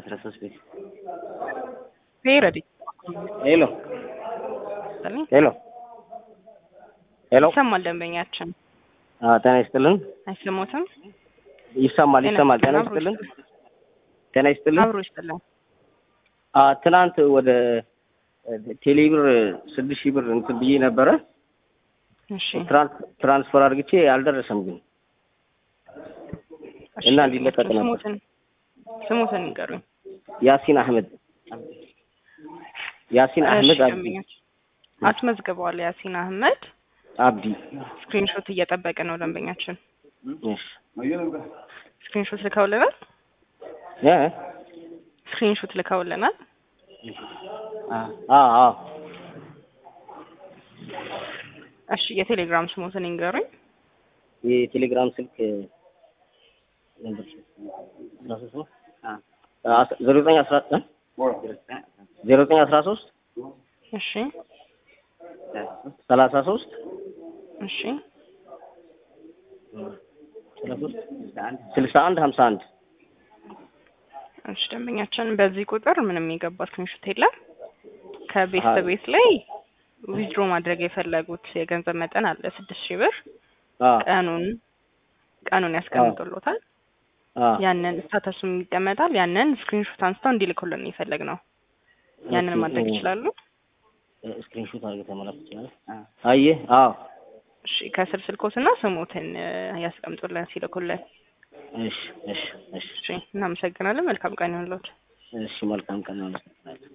አስራ ሶስት ቤት ፔረዲ ሄሎ ሄሎ ሄሎ ይሰማል። ደንበኛችን አ ጤና ይስጥልን። አይሰሙትም? ይሰማል ይሰማል። ጤና ይስጥልን። ጤና ይስጥልን። አብሮ ይስጥልን። አ ትናንት ወደ ቴሌብር ስድስት ሺህ ብር እንትን ብዬ ነበረ እሺ ትራንስፈር አድርግቼ አልደረሰም ግን እና እንዲለቀቅ ነበር። ስሙትን ስሙትን ንገሩኝ። ያሲን አህመድ ያሲን አህመድ እሺ፣ አብዲ ደንበኛችን አስመዝግበዋል። ያሲን አህመድ አብዲ ስክሪንሾት እየጠበቀ ነው ደንበኛችን። እሺ ስክሪንሾት ልከውልናል። እ ስክሪንሾት ልከውልናል። አ አ እሺ የቴሌግራም ስሙትን ይንገሩኝ። የቴሌግራም ስልክ ነበር ዜሮ ዘጠኝ አስራ ዜሮ ዘጠኝ አስራ ሶስት እሺ ሰላሳ ሶስት እሺ ስልሳ አንድ ሀምሳ አንድ እሺ ደንበኛችን በዚህ ቁጥር ምንም የገባ ስክሪንሾት የለም። ከቤት አይ። በቤት ላይ ዊዝድሮ ማድረግ የፈለጉት የገንዘብ መጠን አለ ስድስት ሺህ ብር አ ቀኑን ቀኑን ያስቀምጡሎታል። አ ያንን ስታተሱም ይቀመጣል። ያንን ስክሪንሾት አንስተው እንዲልኩልን የፈለግ ነው። ያንን ኦኬ፣ ማድረግ ኦ። ይችላሉ። ስክሪንሾት አድርገህ ተመላክ ትችላለህ። አየህ አዎ እሺ ከስር ስልኮትና ስሙትን እ፣ ያስቀምጡልን ሲልኩልን። እሺ እሺ እሺ እሺ እናመሰግናለን። መልካም ቀን ይሁንልዎት። እሺ መልካም ቀን ነው።